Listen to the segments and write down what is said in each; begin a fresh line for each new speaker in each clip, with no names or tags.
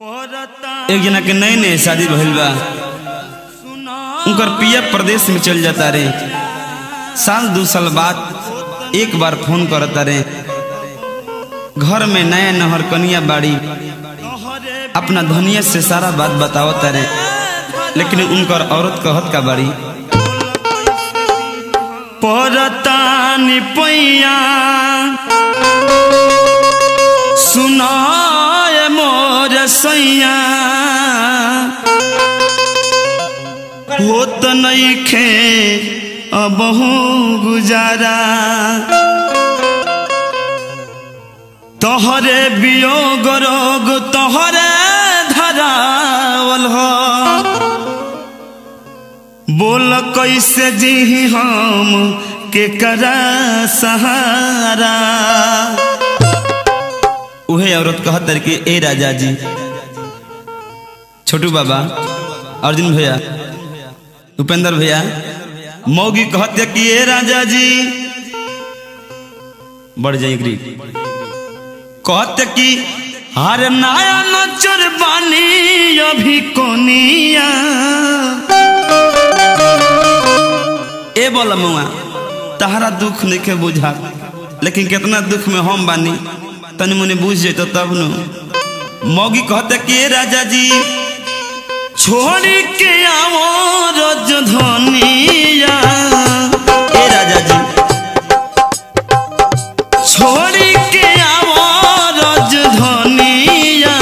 एक जना के नए नए शादी भइल बा उनकर पिया प्रदेश में चल जाता रे साल दू साल बाद एक बार फोन करता रे घर में नया नहर कनिया बाड़ी अपना धनिया से सारा बात बतावता रे लेकिन उनकर औरत कहत का बाड़ी परतानी पैया सुनाय मोर सैया होत नइखे अबहू गुजारा तोहरे वियोग रोग तोहरे धरावल हो बोल कैसे जी हम के करा सहारा उहे औरत कहत कि ए राजा जी छोटू बाबा अर्जुन भैया उपेंद्र भैया मौगी कहते कि ए राजा जी बढ़ जाए कहते कि हर नया नचर बानी अभी कोनिया ए बोला मुआ तहरा दुख नहीं के बुझा लेकिन कितना दुख में हम बानी तनी मुनी बुझ जेतो तब न मौगी कहते कि ए राजा जी छोड़ी के आओ रजधनिया ए राजा जी छोड़ी के आओ रजधनिया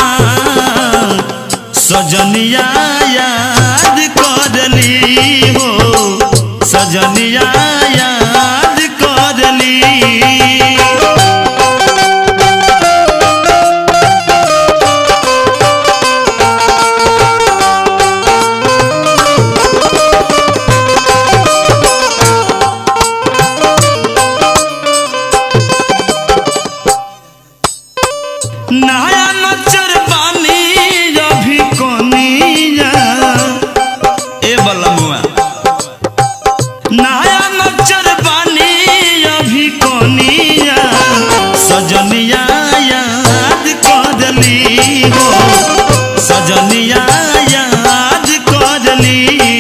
सजनिया याद करली हो सजनिया याद करली नया नचर बानी अभी कोनिया ए बलमुआ नया नचर बानी अभी कोनिया सजनिया याद करली हो सजनिया याद करली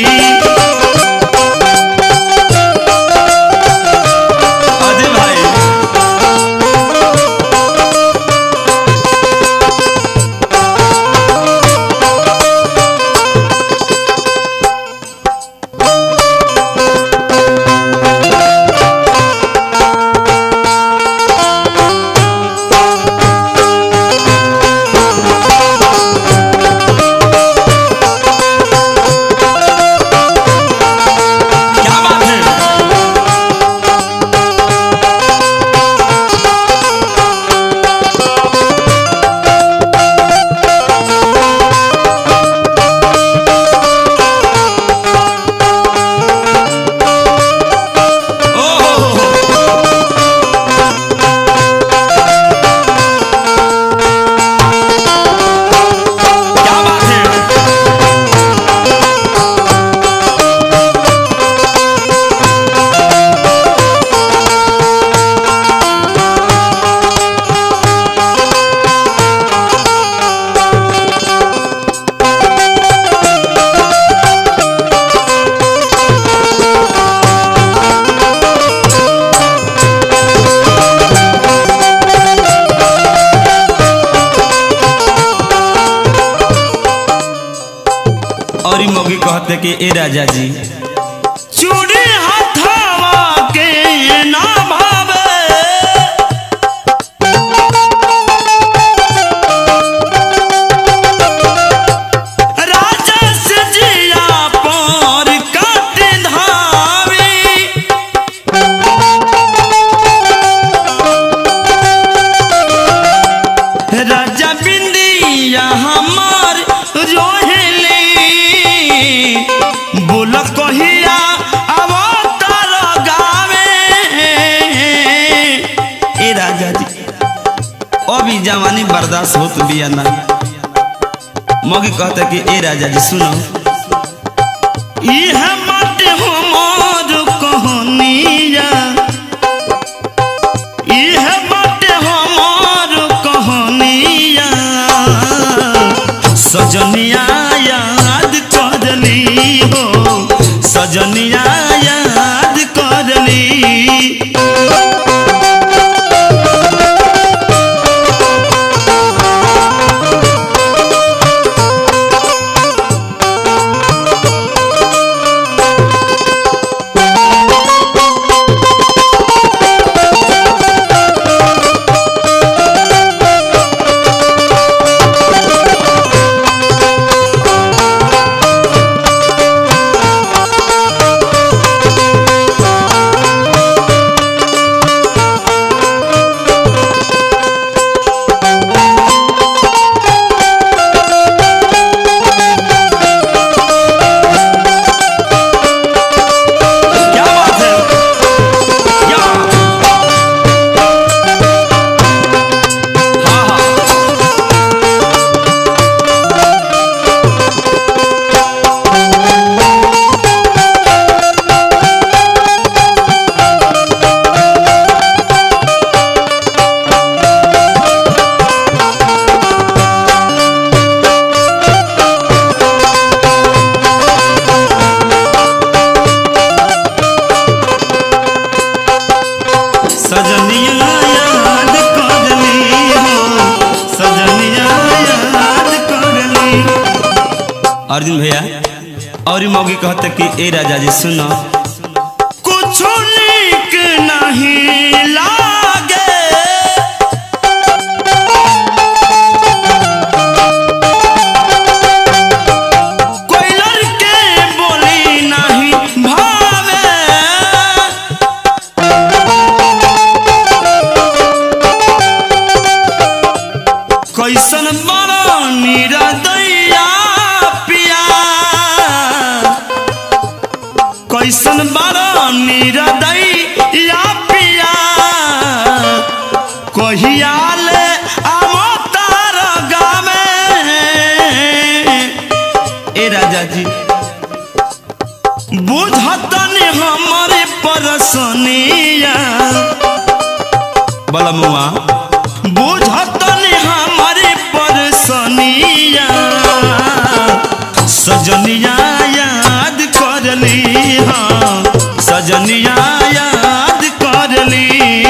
अजय भाई क्या बात है क्या बात है और ई मौगी कहते कि ए राजा जी चूड़ी हथवा के ना भावे राजा से जिया पर काट धावी राजा बिंदिया हमार रोहेली बोल कहिया अवतार गावे ए राजा जी अभी जवानी बर्दाश्त होत बिया ना मौगी कहते कि ए राजा जी सुनो यह मत हमार कहनिया यह मत हमार कहनिया सजनिया याद करली हो सजनिया याद करली क्या बात है क्या हाँ हाँ सजनिया याद करली हो सजनिया याद करली अर्जुन भैया और ही मौगी कहते कि ए राजा जी सुनो कुछ नीक नहीं लागे कोई लड़के बोली नहीं भावे कैसन बड़ा निरदैया पिया कैसन बड़ा निरदैया पिया कहिया ले अवतार गावे ए राजा जी बुझतनी हमारे परसनिया बलमुआ बुझतनी हमारे परसनिया सजनिया याद करली हाँ सजनिया याद करली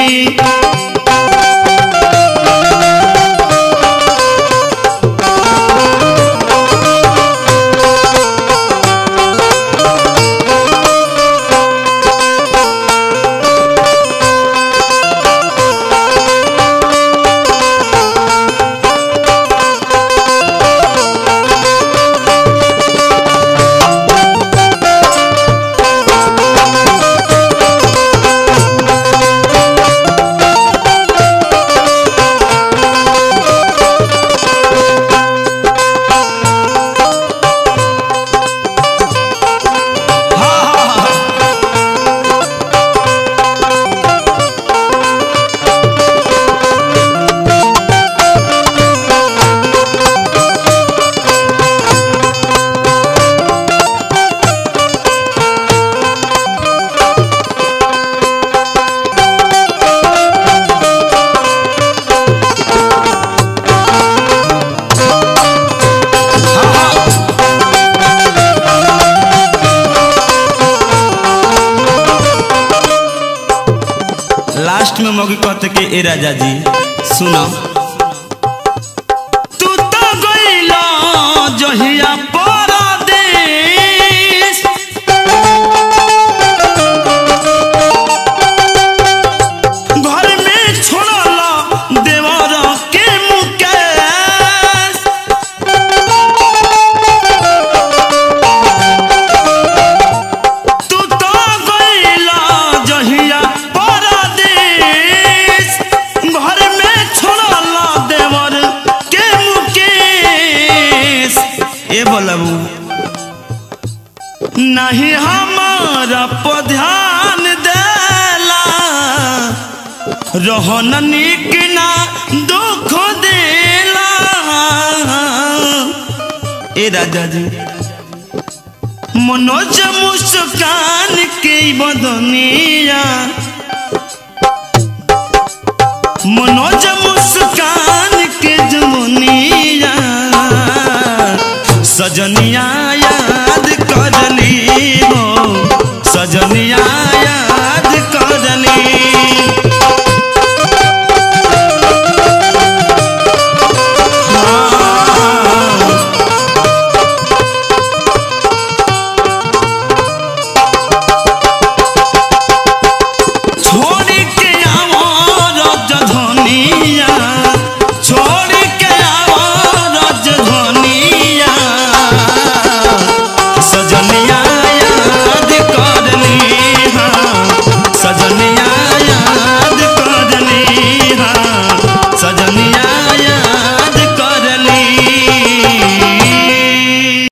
लास्ट में मौगी कहते कि ए राजा जी सुनो तू तो गइला जहिया परदेश घर में छोड़ला देवर के मुकेश तू तो गइला जहिया परदेश घर में छोड़ला देवर के मुकेश ए बोलबू नहीं हमारा पर ध्यान देला रहन निक ना दुख देला ए राजा जी मनोज मुस्कान के बदनिया मनोज मुस्कान के जमुनिया सजन